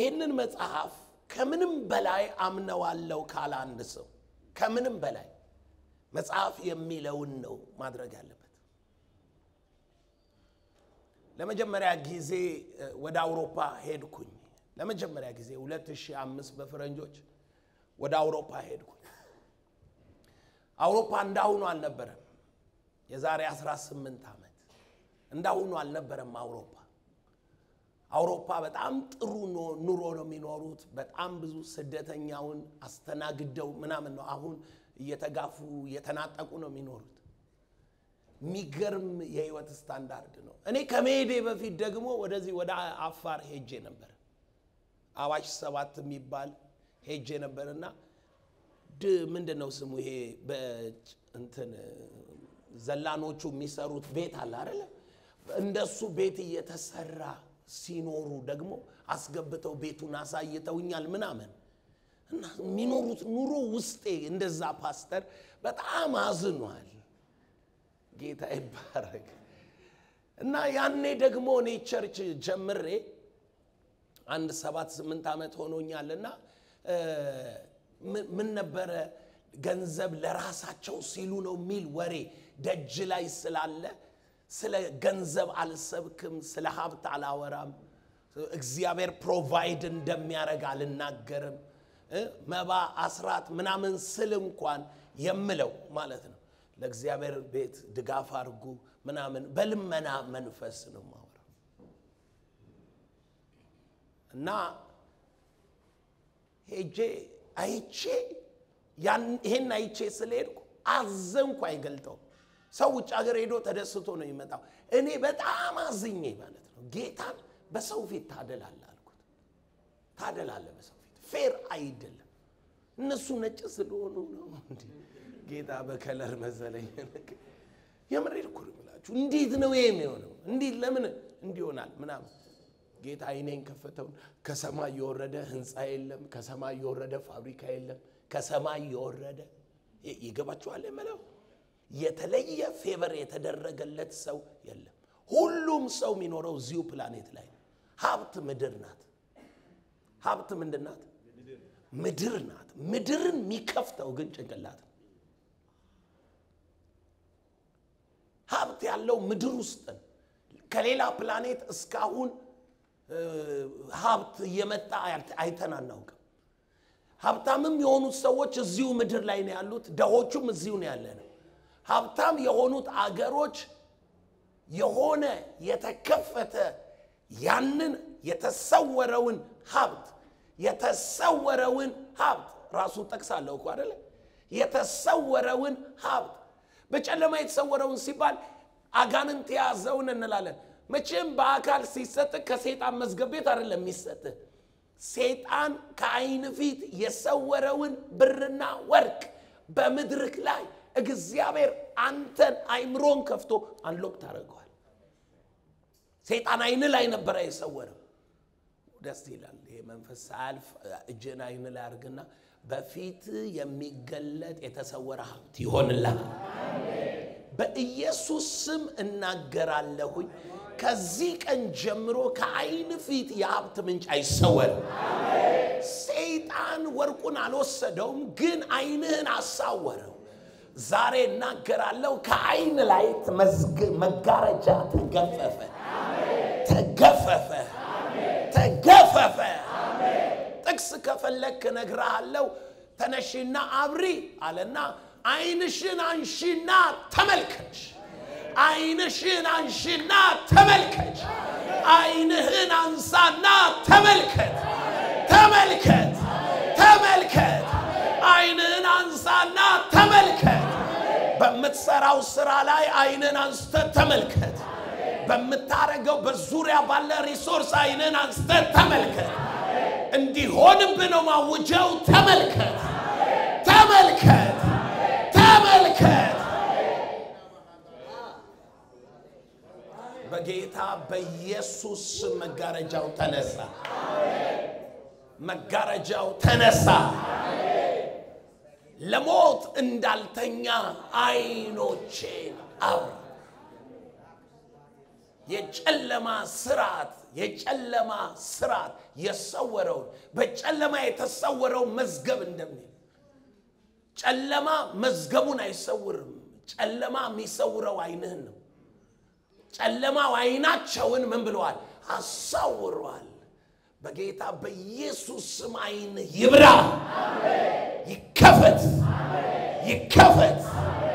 ይህንን መጽሐፍ ከምንም በላይ አምነዋለው ካለ አንድ ሰው ከምንም በላይ መጽሐፍ የሚለውን ነው ማድረግ ያለበት። ለመጀመሪያ ጊዜ ወደ አውሮፓ ሄድኩኝ። ለመጀመሪያ ጊዜ 2005 በፈረንጆች ወደ አውሮፓ ሄድኩኝ። አውሮፓ እንዳሁኑ አልነበረም። የዛሬ 18 ዓመት እንዳሁኑ አልነበረም አውሮፓ። አውሮፓ በጣም ጥሩ ኑሮ ነው የሚኖሩት። በጣም ብዙ ስደተኛውን አስተናግደው ምናምን ነው። አሁን እየተጋፉ እየተናጠቁ ነው የሚኖሩት። የሚገርም የህይወት ስታንዳርድ ነው። እኔ ከመሄዴ በፊት ደግሞ ወደዚህ ወደ አፋር ሄጄ ነበር። አዋሽ ሰባት የሚባል ሄጄ ነበር እና ድ ምንድን ነው ስሙ ይሄ በእንትን ዘላኖቹ የሚሰሩት ቤት አለ አይደለ? እንደሱ ቤት እየተሰራ ሲኖሩ ደግሞ አስገብተው ቤቱን አሳይተውኛል ምናምን እና የሚኖሩት ኑሮ ውስጤ እንደዛ ፓስተር በጣም አዝኗል። ጌታ ይባረክ። እና ያኔ ደግሞ እኔ ቸርች ጀምሬ አንድ ሰባት ስምንት ዓመት ሆኖኛልና ምን ነበረ ገንዘብ ለራሳቸው ሲሉ ነው የሚል ወሬ ደጅ ላይ ስላለ ስለ ገንዘብ አልሰብክም፣ ስለ ሀብት አላወራም፣ እግዚአብሔር ፕሮቫይድ እንደሚያደርግ አልናገርም። መባ አስራት ምናምን ስል እንኳን የምለው ማለት ነው ለእግዚአብሔር ቤት ድጋፍ አድርጉ ምናምን በልመና መንፈስ ነው ማወራው እና ሄጄ አይቼ ይሄን አይቼ ስለሄድኩ አዘንኩ። አይገልጠውም። ሰው ውጭ ሀገር ሄዶ ተደስቶ ነው የሚመጣው። እኔ በጣም አዝኜ ማለት ነው ጌታን በሰው ፊት ታደላለ አልኩት። ታደላለ በሰው ፊት ፌር አይደለም። እነሱ ነጭ ስለሆኑ ነው እንዲ ጌታ በከለር መሰለኝ። የምሬድ እኮ ነው የምላችሁ። እንዴት ነው ይሄ የሚሆነው? እንዴት ለምን እንዲሆናል ምናምን ጌታ አይኔን ከፈተውን። ከሰማይ የወረደ ህንፃ የለም። ከሰማይ የወረደ ፋብሪካ የለም። ከሰማይ የወረደ ይገባችኋል የምለው የተለየ ፌቨር የተደረገለት ሰው የለም። ሁሉም ሰው የሚኖረው እዚሁ ፕላኔት ላይ ነው። ሀብት ምድር ናት። ሀብት ምንድን ናት? ምድር ናት። ምድርን የሚከፍተው ግን ጭንቅላት ነው። ሀብት ያለው ምድር ውስጥ ነው። ከሌላ ፕላኔት እስካሁን ሀብት እየመጣ አይተን አናውቅም። ሀብታምም የሆኑት ሰዎች እዚሁ ምድር ላይ ነው ያሉት። ደሆቹም እዚሁ ነው ያለ ነው። ሀብታም የሆኑት አገሮች የሆነ የተከፈተ ያንን የተሰወረውን ሀብት የተሰወረውን ሀብት ራሱን ጠቅሳለሁ እኮ አደለ? የተሰወረውን ሀብት በጨለማ የተሰወረውን ሲባል አጋንንት የያዘውን እንላለን። መቼም በአካል ሲሰጥ ከሴጣን መዝገብ ቤት አይደለም የሚሰጥ። ሴጣን ከአይን ፊት የሰወረውን ብርና ወርቅ በምድርክ ላይ እግዚአብሔር አንተን አይምሮን ከፍቶ አንሎክ ታደርገዋል። ሴጣን አይን ላይ ነበረ የሰወረው። ደስ ይላል። ይሄ መንፈስ ሳያልፍ እጅን አይን ላይ አድርግና በፊት የሚገለጥ የተሰወረ ሀብት ይሆንልሃል። በኢየሱስ ስም እናገራለሁኝ። ከዚህ ቀን ጀምሮ ከአይን ፊት የሀብት ምንጭ አይሰወርም። ሰይጣን ወርቁን አልወሰደውም፣ ግን አይንህን አሳወረው። ዛሬ እናገራለሁ፣ ከአይን ላይ መጋረጃ ተገፈፈ፣ ተገፈፈ፣ ተገፈፈ። ጥቅስ ከፈለክ እነግርሃለሁ። ተነሺና አብሪ አለና አይንሽን አንሺና ተመልከች። አይንሽን አንሺና ተመልከች። አይንህን አንሳና ተመልከት፣ ተመልከት፣ ተመልከት። አይንህን አንሳና ተመልከት። በምትሰራው ስራ ላይ አይንህን አንስተ ተመልከት። በምታረገው በዙሪያ ባለ ሪሶርስ አይንህን አንስተ ተመልከት። እንዲሆንብህ ነው ማውጀው። ተመልከት፣ ተመልከት፣ ተመልከት። በጌታ በኢየሱስ ስም መጋረጃው ተነሳ። መጋረጃው ተነሳ። ለሞት እንዳልተኛ አይኖቼን አብራ። የጨለማ ስርዓት የጨለማ ስርዓት የሰወረውን በጨለማ የተሰወረውን መዝገብ እንደሚል ጨለማ መዝገቡን አይሰውርም። ጨለማ የሚሰውረው አይንህን ነው። ጨለማው አይናቸውን ምን ብለዋል? አሳውረዋል። በጌታ በኢየሱስ ስም አይን ይብራ፣ ይከፈት፣ ይከፈት።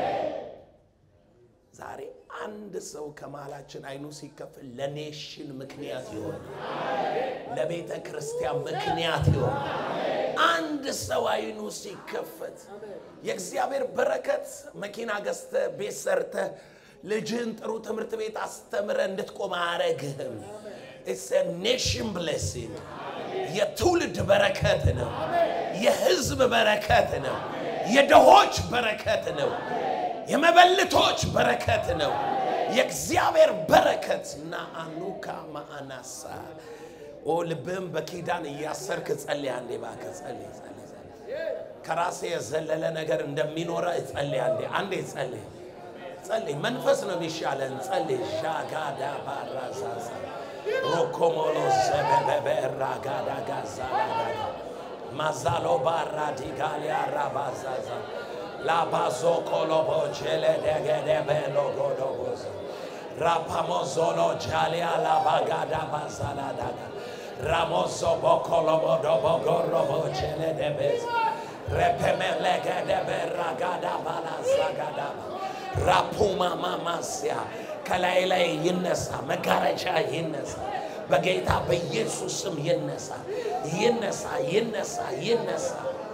ዛሬ አንድ ሰው ከመሃላችን አይኑ ሲከፈት ለኔሽን ምክንያት ይሆን፣ ለቤተ ክርስቲያን ምክንያት ይሆን። አንድ ሰው አይኑ ሲከፈት የእግዚአብሔር በረከት መኪና ገዝተ ቤት ሰርተ ልጅህን ጥሩ ትምህርት ቤት አስተምረ እንድትቆም አያረግህም። ኢትስ ኔሽን ብሌሲንግ የትውልድ በረከት ነው። የህዝብ በረከት ነው። የድሆች በረከት ነው። የመበልቶች በረከት ነው። የእግዚአብሔር በረከት እና አኑካ ማአናሳ ኦ ልብህም በኪዳን እያሰርክ ጸልይ። አንዴ እባክህ ጸልይ፣ ጸልይ፣ ጸልይ። ከራሴ የዘለለ ነገር እንደሚኖረ ጸልይ። አንዴ አንዴ ጸልይ፣ ጸልይ። መንፈስ ነው የሚሻለን። ጸልይ። ሻጋዳ ባራዛዛ ሮኮሞሎ ዘበበበ ራጋዳ ጋዛላዳ ማዛሎ ባራ ዲጋሊያ ራባዛዛ ላባዞ ኮሎቦ ጀለ ደገደ ቤሎ ጎዶቦዛ ራፓሞዞሎ ጃሊያ ላባጋዳ ባዛላዳጋ ramoso bokolobo dobo gorobo chele debes repemele de beragada balazagada rapuma mamasia ከላይ ላይ ይነሳ፣ መጋረጃ ይነሳ፣ በጌታ በኢየሱስ ስም ይነሳ፣ ይነሳ፣ ይነሳ፣ ይነሳ።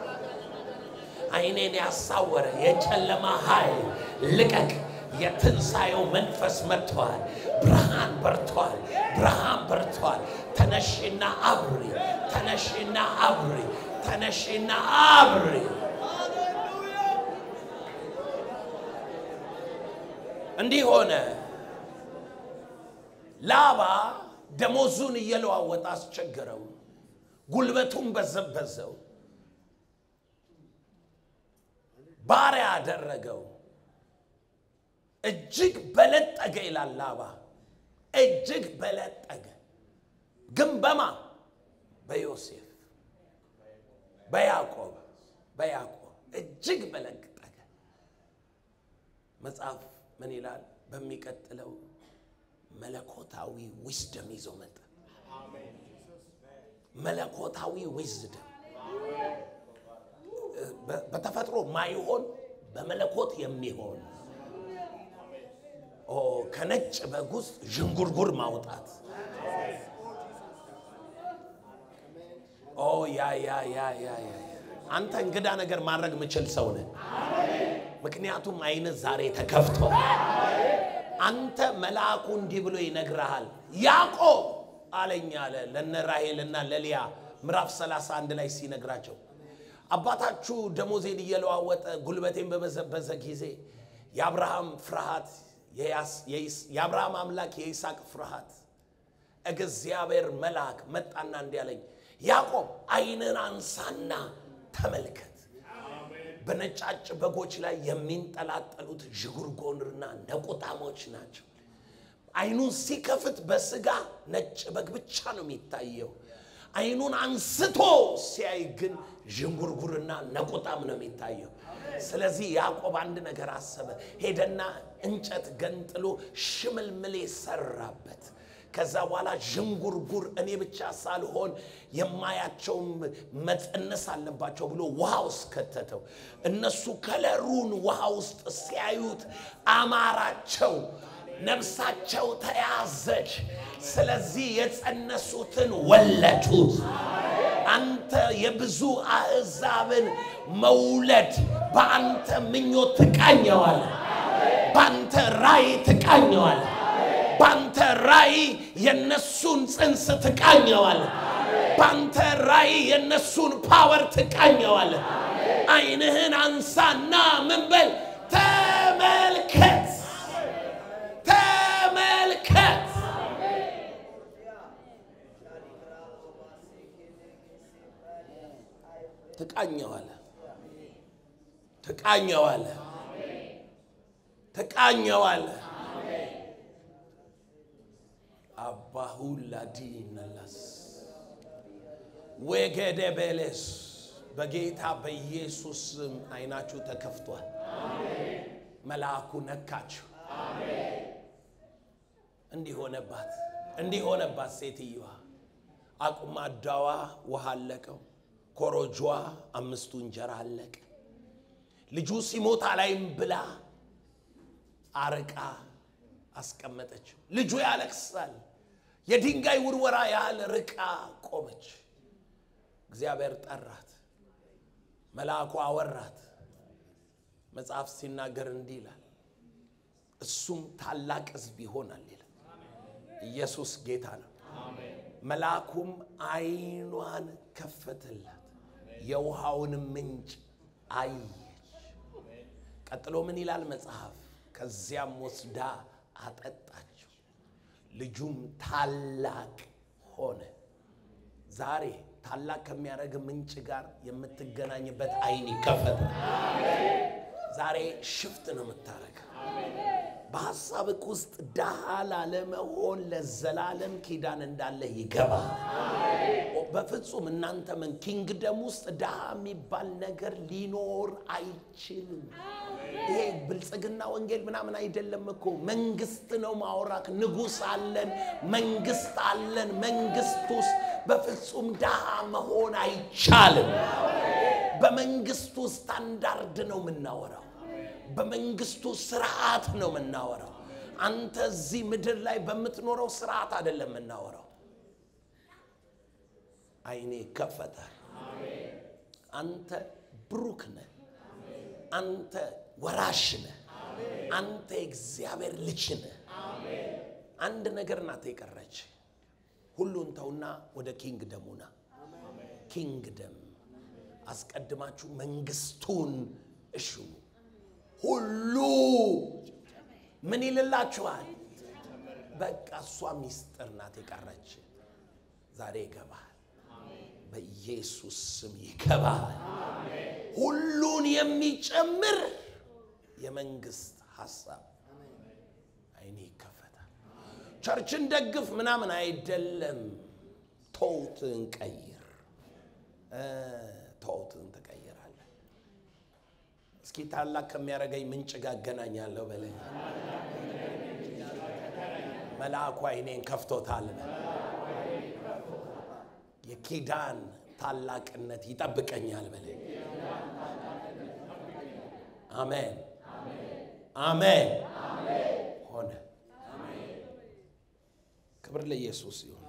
አይኔን ያሳወረ የጨለማ ኃይል ልቀቅ። የትንሣኤው መንፈስ መጥተዋል። ብርሃን በርተዋል። ብርሃን በርተዋል። ተነሽና አብሪ፣ ተነሽና አብሪ፣ ተነሽና አብሪ። እንዲህ ሆነ። ላባ ደሞዙን እየለዋወጠ አስቸገረው፣ ጉልበቱን በዘበዘው፣ ባሪያ አደረገው። እጅግ በለጠገ ይላል ላባ። እጅግ በለጠገ ግን በማ በዮሴፍ በያዕቆብ በያዕቆብ እጅግ በለጠገ መጽሐፍ ምን ይላል? በሚቀጥለው መለኮታዊ ዊዝደም ይዞ መጣ። መለኮታዊ ዊዝደም በተፈጥሮ ማይሆን በመለኮት የሚሆን ኦ ከነጭ በግ ውስጥ ዥንጉርጉር ማውጣት ኦ ያ ያ ያ ያ ያ አንተ እንግዳ ነገር ማድረግ ምችል ሰው ነህ። ምክንያቱም አይነት ዛሬ ተከፍቷል። አንተ መልአኩ እንዲህ ብሎ ይነግርሃል። ያዕቆብ አለኝ አለ ለነ ራሔልና ለሊያ ምዕራፍ 31 ላይ ሲነግራቸው አባታችሁ ደሞዜን እየለዋወጠ ጉልበቴን በበዘበዘ ጊዜ የአብርሃም ፍርሃት የአብርሃም አምላክ የይስሐቅ ፍርሃት እግዚአብሔር መልአክ መጣና እንዲህ አለኝ፣ ያዕቆብ ዓይንን አንሳና ተመልከት። በነጫጭ በጎች ላይ የሚንጠላጠሉት ዥጉርጎንና ነቁጣሞች ናቸው። ዓይኑን ሲከፍት በስጋ ነጭ በግ ብቻ ነው የሚታየው። ዓይኑን አንስቶ ሲያይ ግን ዥንጉርጉርና ነቁጣም ነው የሚታየው። ስለዚህ ያዕቆብ አንድ ነገር አሰበ። ሄደና እንጨት ገንጥሎ ሽምልምሌ ሰራበት። ከዛ በኋላ ዥንጉርጉር እኔ ብቻ ሳልሆን የማያቸውም መጸነስ አለባቸው ብሎ ውሃ ውስጥ ከተተው። እነሱ ከለሩን ውሃ ውስጥ ሲያዩት አማራቸው፣ ነፍሳቸው ተያዘች። ስለዚህ የጸነሱትን ወለዱት። አንተ የብዙ አሕዛብን መውለድ በአንተ ምኞት ትቃኘዋል። በአንተ ራእይ ትቃኘዋል። በአንተ ራእይ የነሱን ጽንስ ትቃኘዋል። በአንተ ራእይ የነሱን ፓወር ትቃኘዋል። ዓይንህን አንሳና ምን በል ተመልከት፣ ተመልከት። ትቃኘዋለ ትቃኘዋለ ትቃኘዋለ። ባሁላዲነላስ ወገደ በለስ በጌታ በኢየሱስ ስም አይናችሁ ተከፍቷል። መልአኩ ነካችሁ። እንዲህ ሆነባት፣ እንዲህ ሆነባት። ሴትየዋ አቁማዳዋ ውሃ አለቀው፣ ኮረጇ አምስቱ እንጀራ አለቀ። ልጁ ሲሞት አላይም ብላ አርቃ አስቀመጠችው። ልጁ ያለቅሳል። የድንጋይ ውርወራ ያህል ርቃ ቆመች። እግዚአብሔር ጠራት፣ መልአኩ አወራት። መጽሐፍ ሲናገር እንዲህ ይላል፣ እሱም ታላቅ ሕዝብ ይሆናል ይላል። ኢየሱስ ጌታ ነው። መልአኩም ዓይኗን ከፈተላት፣ የውሃውን ምንጭ አየች። ቀጥሎ ምን ይላል መጽሐፍ? ከዚያም ወስዳ አጠጣችው፣ ልጁም ታላቅ ሆነ። ዛሬ ታላቅ ከሚያደርግ ምንጭ ጋር የምትገናኝበት ዓይን ይከፈታል። ዛሬ ሽፍት ነው የምታደርገው። በሐሳብክ ውስጥ ድሃ ላለመሆን ለዘላለም ኪዳን እንዳለ ይገባል። በፍጹም እናንተ ምን ኪንግደም ውስጥ ድሃ የሚባል ነገር ሊኖር አይችልም። ይሄ ብልጽግና ወንጌል ምናምን አይደለም እኮ መንግስት ነው ማውራክ። ንጉሥ አለን፣ መንግስት አለን። መንግስት ውስጥ በፍጹም ድሃ መሆን አይቻልም። በመንግስቱ ስታንዳርድ ነው የምናወራው። በመንግስቱ ስርዓት ነው የምናወራው። አንተ እዚህ ምድር ላይ በምትኖረው ስርዓት አይደለም የምናወራው። አይኔ ይከፈታል። አንተ ብሩክ ነህ። አንተ ወራሽ ነህ። አንተ የእግዚአብሔር ልጅ ነህ። አንድ ነገር ናት የቀረች። ሁሉን ተውና ወደ ኪንግደሙ ና። ኪንግደም አስቀድማችሁ መንግስቱን እሹ። ሁሉ ምን ይልላችኋል? በቃ እሷ ሚስጥር ናት የቀረች። ዛሬ ይገባል። በኢየሱስ ስም ይገባል። ሁሉን የሚጨምር የመንግስት ሀሳብ አይኔ ይከፈታል። ቸርችን ደግፍ ምናምን አይደለም። ተውትን ቀይር፣ ተውትን ትቀይራለህ። እስኪ ታላቅ ከሚያደርገኝ ምንጭ ጋር እገናኛለሁ በለኝ። መልአኩ አይኔን ከፍቶታል። የኪዳን ታላቅነት ይጠብቀኛል በለኝ። አሜን አሜን። ሆነ። ክብር ለኢየሱስ ይሁን።